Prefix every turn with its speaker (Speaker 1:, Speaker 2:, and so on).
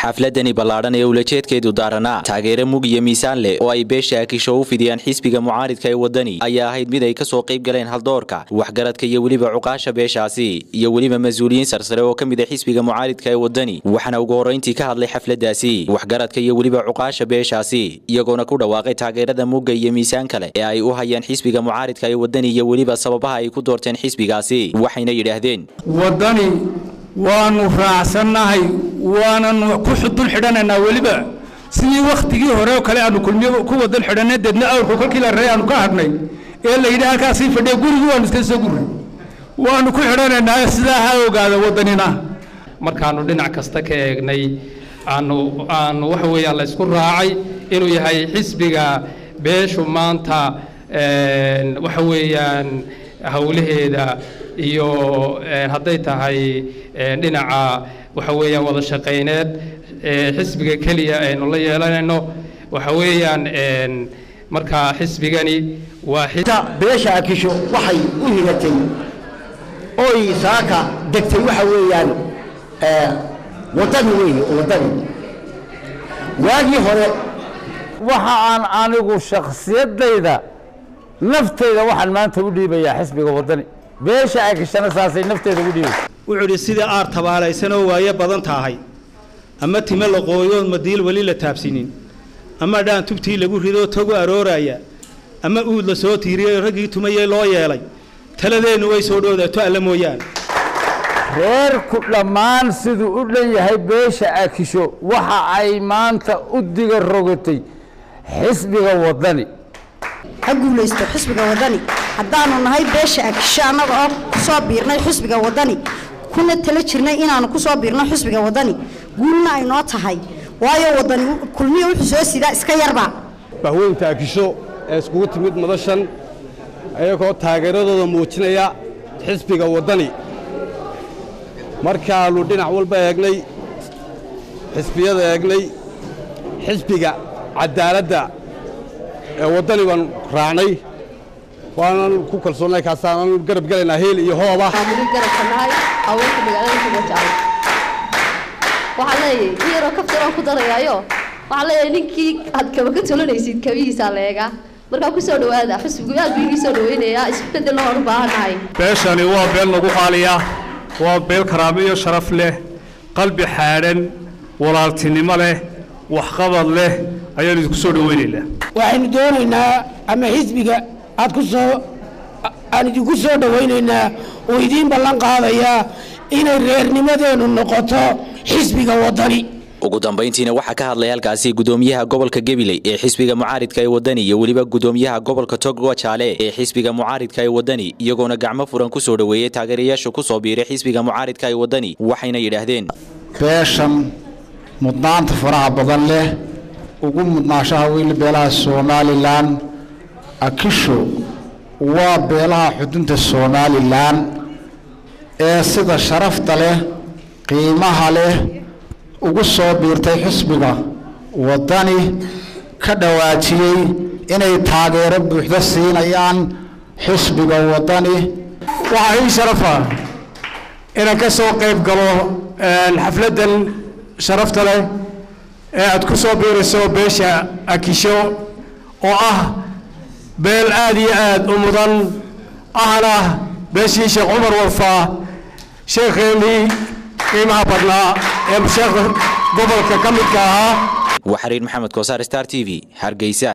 Speaker 1: xafladani ballaadhan ee ulajeedkeedu daaranaa taageero mug iyo miisaan leh oo ay beesha akisho u fidiyaan xisbiga mucaaridka ee waddani ayaa ahayd mid ay ka soo qayb galeen haldoorka waxgaradka iyo weliba cuqaasha beeshaasi iyo weliba mas-uuliyiin sarsare oo ka mid a xisbiga mucaaridka ee waddani waxaana ugu horrayntii ka hadlay xafladdaasi waxgaradka iyo weliba cuqaasha beeshaasi iyagoona ku dhawaaqay taageerada mugga iyo miisaan kale ee ay u hayaan xisbiga mucaaridka ee waddani iyo weliba sababaha ay ku doorteen xisbigaasi waxayna yidhaahdeen
Speaker 2: waddani waanu raacsannahay waananu ku dul xidhanaynaa weliba sidii wakhtigii hore oo kale aanu kulmiyo ku wadan xidhanay deedna awrku kolkii la rey aanu ka hadhnay ee la yidhi halkaasii fadhiya gurigii waanu iska soo gurray waanu ku xidhanaynaa sidaa ha ogaada waddanina
Speaker 3: markaanu dhinac kasta ka eegnay aanu aanu waxa weeyaan la isku raacay inuu yahay xisbiga beeshu maanta waxa weeyaan howlaheeda iyo hadday tahay dhinaca waxa weeyaan wada shaqayneed xisbiga keliya aynu la yeelanayno waxa weeyaan markaa xisbigani waa
Speaker 4: beesha akisho waxay u higatay oy saaka degtay waxa weeyaan waddani weeye waddani waagii hore
Speaker 5: waxa aan anigu shakhsiyadayda naftayda waxaan maanta u dhiibayaa xisbiga waddani beesha akishana saasay nafteeda ugu dhiibaysa
Speaker 6: wuxuu idhi sidii aar tabaalaysanoo waayo badan tahay ama time la qooyoon madiil weli la taabsinin ama dhaan tubtii lagu ridoo togu arooraya ama uud la soo tiiriyey raggii tumayey loo yeelay taladeennu way soo dhowdaato alla mooyaane
Speaker 5: reerku dhammaan siduu u dhan yahay beesha akisho waxa ay maanta u diga rogatay xisbiga waddani
Speaker 7: ha guulaysto xisbiga waddani haddaanu nahay beesha akisho annaga oo ku soo biirnay xisbiga waddani kuna tala jirnay inaanu ku soo biirno xisbiga waddani guulna ay noo tahay waayo waddani kulmiya wuxuu soo sidaa iska yarba
Speaker 8: bahweynta akisho ee iskugu timid madashan ayagoo taageeradooda muujinaya xisbiga waddani markaannu dhinac walba eegnay xisbiyada eegnay xisbiga caddaaladda ee waddani baan raacnay waanan ku kalsoonnay kaasaanan garab gelaynaa heel iyo hooba
Speaker 9: waxaan leeyahay in yaroo kaftaraan ku darayaayo waxaan leeyahay ninkii aad kaba ka tolanaysid kabihiisaa leega markaa ku soo dhowaada xisbigu aad buu igii soo dhawaynayaa isbedelna waan u baahannahay
Speaker 10: beeshani waa beel nagu qaaliya waa beel karaamo iyo sharaf leh qalbi xaadhan walaaltinimo leh waxqabad leh ayaan idinku soo dhawaynaynaa
Speaker 11: waxaynu doonaynaa ama xisbiga aad ku soo aan idinku soo dhawaynaynaa oo idiin ballan qaadayaa inay reernimadeennu noqoto xisbiga waddani
Speaker 1: ugu dambayntiina waxaa ka hadlay halkaasi gudoomiyaha gobolka gabiley ee xisbiga mucaaridka ee waddani iyo weliba gudoomiyaha gobolka togo jaale ee xisbiga mucaaridka ee waddani iyagoona gacmo furan ku soo dhoweeyey taageerayaasha ku soo biiray xisbiga mucaaridka ee waddani waxayna yidhaahdeen
Speaker 12: beeshan mudnaanta faraha badan leh ugu mudnaashaha weyli beelaha somalilan akisho waa beelaha xudunta somalilan ee sida sharafta leh qiimaha leh ugu soo biirtay xisbiga waddani ka dhawaajiyey inay taageero buuxda siinayaan xisbiga waddani
Speaker 2: waxaa ii sharafa inaan ka soo qayb galo xafladdan sharafta leh ee aad ku soo biirayso beesha akisho oo ah beel aad iyo aad u mudan ahna beeshii sheekh cumar warfaa sheekheenii qiimaha badnaa ee sheekha gobolka ka midka ahaa
Speaker 1: waa xariir maxamed koosaar star t v hargeysa